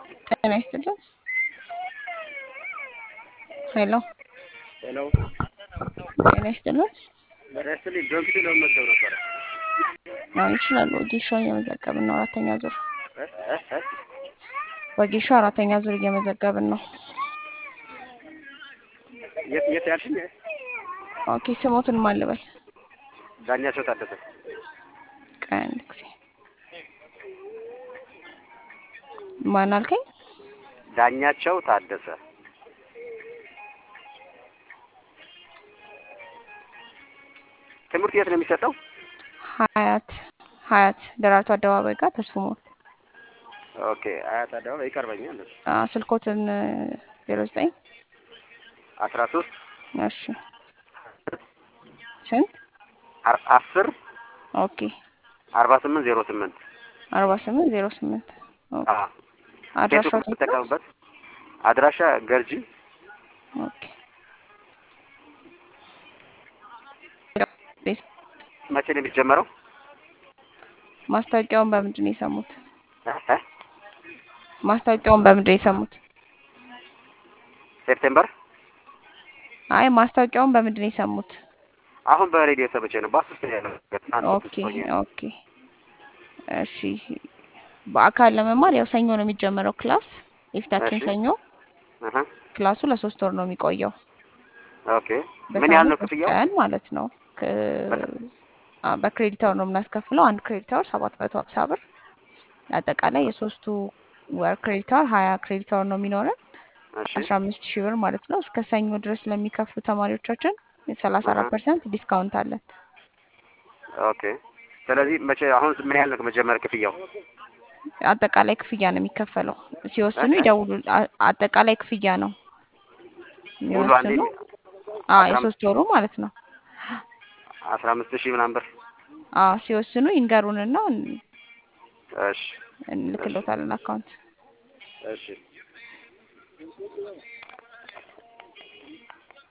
ጤና ይስጥልን። ሄሎ ሄሎ ጤና ይስጥልን። በደስትልኝ ዶንኪ ለመመገብ ነበረ። አዎ ይችላሉ። ወጌሻ እየመዘገብን ነው። አራተኛ ዙር እ እ እ ወጌሻ አራተኛ ዙር እየመዘገብን ነው። የት የት ያልሽኝ? ኦኬ ስሞትን ማን ልበል? ዳኛቸው ታደሰ። ቆይ አንድ ጊዜ ማን አልከኝ? ዳኛቸው ታደሰ። ትምህርት የት ነው የሚሰጠው? ሀያት ሀያት ደራርቱ አደባባይ ጋር ተስፉ ሞል። ኦኬ አያት አደባባይ ይቀርበኛል። አዎ ስልኮትን ዜሮ ዘጠኝ አስራ ሶስት እሺ ስንት? አስር ኦኬ አርባ ስምንት ዜሮ ስምንት አርባ ስምንት ዜሮ ስምንት ኦኬ ፌስቡክ አድራሻው የት ነው? የምትጠቀምበት አድራሻ ገርጂ ኦኬ መቼ ነው የሚጀመረው? ማስታወቂያውን በምንድን ነው የሰሙት? እ እ ማስታወቂያውን በምንድን ነው የሰሙት? ሴፕቴምበር አይ ማስታወቂያውን በምንድን ነው የሰሙት? አሁን በሬዲዮ ሰምቼ ነው። ባስ ውስጥ ነው ያለው። ትናንት ኦኬ ሆኜ ኦኬ እሺ በአካል ለመማር ያው ሰኞ ነው የሚጀመረው ክላስ የፊታችን እሺ። ሰኞ እህ ክላሱ ለሶስት ወር ነው የሚቆየው ኦኬ ምን ያህል ነው በሳምንት ሶስት ክፍያው? ቀን ማለት ነው ክ- አ፣ በክሬዲት አወር ነው የምናስከፍለው አንድ ክሬዲት አወር ሰባት መቶ ሀምሳ ብር አጠቃላይ የሶስቱ ወር ክሬዲት አወር ሀያ ክሬዲት አወር ነው የሚኖረን እሺ አስራ አምስት ሺህ ብር ማለት ነው እስከ ሰኞ ድረስ ለሚከፍሉ ተማሪዎቻችን ሰላሳ አራት አሃ። ፐርሰንት ዲስካውንት አለን ኦኬ ስለዚህ መቼ አሁን ምን ያህል ነው መጀመሪያ ክፍያው? አጠቃላይ ክፍያ ነው የሚከፈለው ሲወስኑ እህ? ይደውሉ አ- አጠቃላይ ክፍያ ነው ሙሉ አንዴ የሚወስኑ አዎ አስራ የሶስት ወሩ ማለት ነው አስራ አምስት ሺህ ምናምን ብር አዎ ሲወስኑ ይንገሩንና እን- እሺ እንልክሎታለን አካውንት እሺ